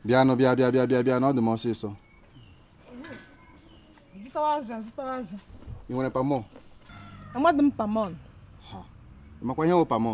bịanụ bịa bịa bịa bịa bịa na ọ dị m ọsịsọ zụtawa azụ zụtawa azụ ị nwere pamọ amadị m pamon ị makwa ihe wụ pamọ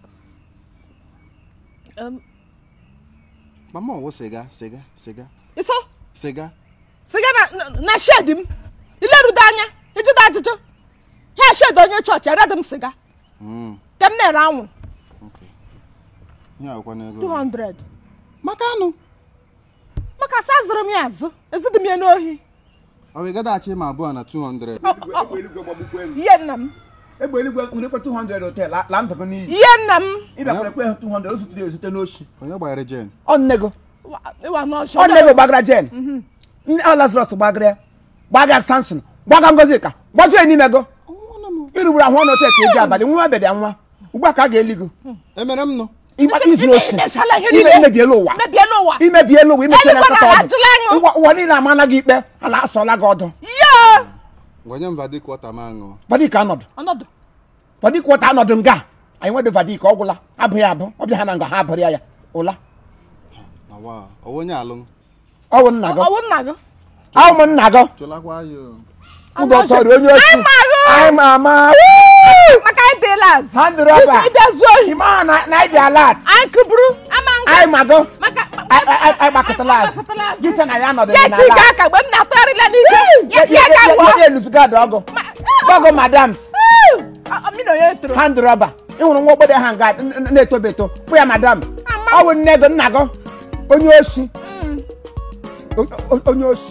pamọ wụ siga siga siga iso siga siga na na- na shed m ilerudo anya ịjụta ajụjụ ha shed onye chọọchị eredị m siga Mm, ke m na-ere anwụ okay. ihe akwụkwọ n'ego 200 maka anụ maka sa zụrụ m ya azụ ezidị m ya n'ohi ọ bụ ịgadachi ma abụọ na 200 egbe eluigwe gbagbukwe m ihe nna m egbe eluigwe nwere ekwe 200 hotel la la ndụ gị n'iyi ihe nna m ịbịakwara ekwe 200 o zutere ezute n'oshi onye gbanyere jen ọ nne gị Wa- ịwa n'ọchọ ọ nne gị gbagara jen nne ọ lazarus gbagara ya gbaga samson gbaga ngozika gbajuo ya n'ime gị irugburu ahụ ọnụ hotel ka eji abalị nwa abịa nwa ugbu a ka a ga-eli gị emere m nọ ịgba izuru oshi imechala ihe ime niile imebiela ụwa mebiela ụwa imebiela ụwa imechiela Eluigwe nkata na-ajụla ọdụ anyị. ụwa ụwa niile amana gị ikpe a na-asọla gị ọdụ ya gwenye m vadik wọta m aṅụ vadik anọdụ ọnọdụ vadik wọta anọdụ nga anyị nwedị vadik ọ gwụla abụghị abụ ọbịa ha na nga ha abụrụ ya ya ụla na wa ọwụ onye alụ ọwụ nna gị ọwụ nna gị awụ m nna gị chụlakwa ya ụdọ tọrọ onye osi Anyị ma gị. anyị ma ama maka anyị bịala azụ ha ndụrụ ọba isi ịbịa zuo ohi ime ahụ na- na anyị dị alat anyị kụburu ama nga anyị ma gị maka anyị gbakọtala azụ gị che na ya nọdụ ya na ti ga alat aka mgbe m na-atụgharịla n'ike ya ya ga gwọ ya eluzugad ọgụ ọgụ madams mmiri onye toro ha ndụrụ ọba ịhụrụ nwa ogbede ha nga n- n- na-etobe eto kpụ ya madam Ama. ọ bụ nne gị nna gị onye osi O- o- onye osi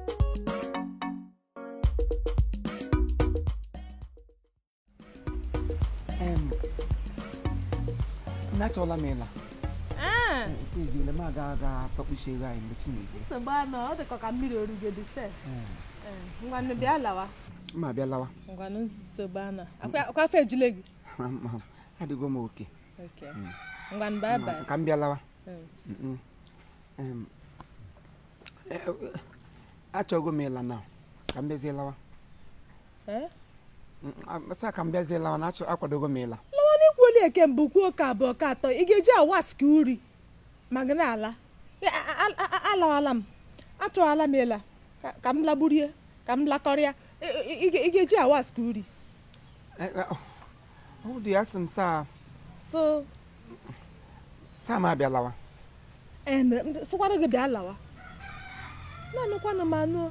achọọla m ịla ejile m aga aga tọkpuchi ego anyị mgbe chinezie nsogbu anọ ọ dịkọ ka mmiri orugodi se ngwanụ bịa lawa mma abịa lawa ngwanụ nsogbu anọ akwa afọ ejule gị adịgo m oke ngwanụ bye bye ka m bịa lawa Mm. Mm-mm. Em, eh, eh, achọgo m ịla na ka m bịazie lawa Eh? sa ka m bịazie lawa na achọ akwadogo m ịla lawa n'ikwuoli eke mbụ kwuo ka abụọ ka atọ ị ga-eji awaski uri ma gị na-ala Ya, a- a- a- alawala m achọwala m ịla Ka- ka m lagburie ka m lakọrịa Ị- ị ị ga- ị ga-eji awaski uri Eh, eh, ọ ọ dị ya sị m saa so saa m abịa lawa em, m sịkwara gị bịa lawa na-anụkwanụ m anụ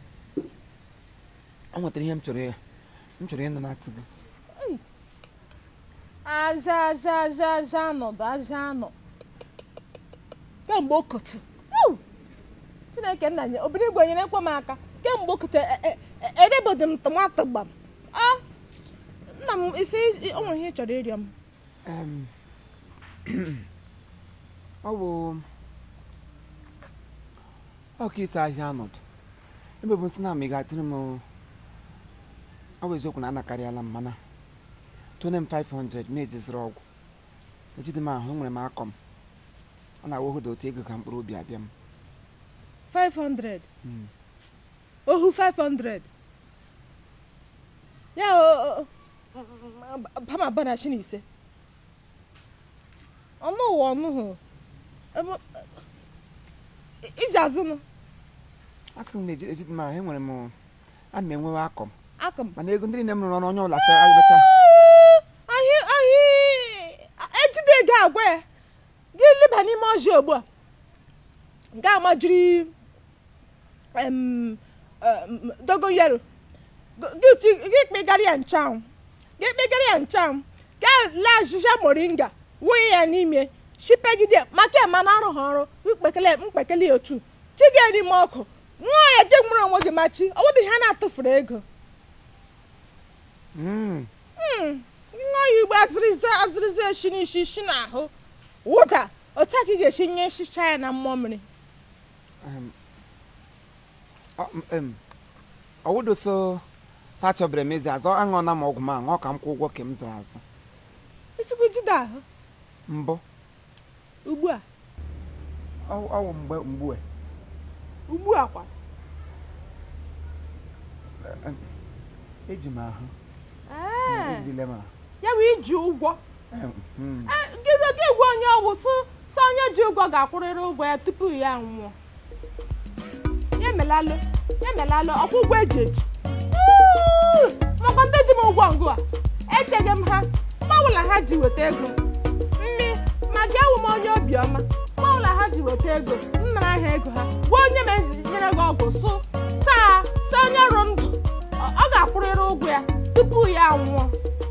ọ nwetara ihe m chọrọ ya m chọrọ ịnụ na-atụ gị aja aja aja aja anọdụ aja anọ kemgbe okotu Ew! chineke nna nye obere igwe nyere ekwe m aka kemgbe okotu edebodi m tomato gbam a nna m isi o nwere ihe ị chọrọ ịrịọ m Em, ọ bụ ọ ka isi ahịa ọnọdụ ebe bụ nsị na ma ị ga-atịrị m ọ bụ eziokwu na anakarịala m mana tone m 500 m ejiziri ọgwụ ejide m ahụ enwere m akọ m ọ na-awohoda otu ego ka mkpụrụ obi abịa m 500 Mm. ohu 500 ya o- o- o- pama abụọ na shi na ise ọnụ ụwa ọnụ hụ Ebe- iji azụnụ a sị m na eji- ejide m ahụ enwere m ana m enwewe akọ m aka m mana ego ndị niile m rụrụ ọrụ onye ọbụla sị agbacha ahị ahị ejide ego agwa ya gị leba n'ime ọjị ugbu a ga amajiri em, em, dogoyaro gị ti- gị kpegara ya nchanwụ gị kpegara ya nchanwụ ga lee azịza moringa wụnye ya n'ime shipegide maka ema na arụ ha ọrụ mkpekele mkpekele ya otu tiga ya n'ime ọkụ nwa ya gị nwere onwe gị machi ọ bụdị ha na-atụfuru ego Mm. nwa ya igbo azịrịza azịrịza eshi n'isi isi n'ahụ wụda otu a ka ị ga-esi nye nchicha ya na mmụọ mmiri Em, ọ- m- em, ọwụdo so sachọbere m ezi azọ aṅụọna m ọgwụ m aṅụ ọ ka m kwụ ụgwọ ka m zụrụ azụ isikwu jide ahụ mbụ ugbu a ọ- ọwụ mgbe mgbu a. ugbu a kwa eji m ahụ Ee, ejirila m ahụ ya bụ iji ụgwọ Em, mm. Ee, gị gị gwa onye ọgwụ sụ sụ sọ onye ji ụgwọ ga-akwụrịrị ụgwọ ya tupu ya anwụọ ya emelalụ ya emelalụ ọkwụ ụgwọ eji eji Uuu, maka ndị ji m ụgwọ ngụ a echeghị m ha mgbanwụla ha ji weta ego mmi ma gị awụ m onye obiọma mgbanwụla ha ji weta ego nnara ha ego ha gwa onye ma eji nyere gị ọgwụ sụ saa saa onye rụ ndụ ọ ọ ga-akwụrịrị ụgwọ ya tupu ya anwụọ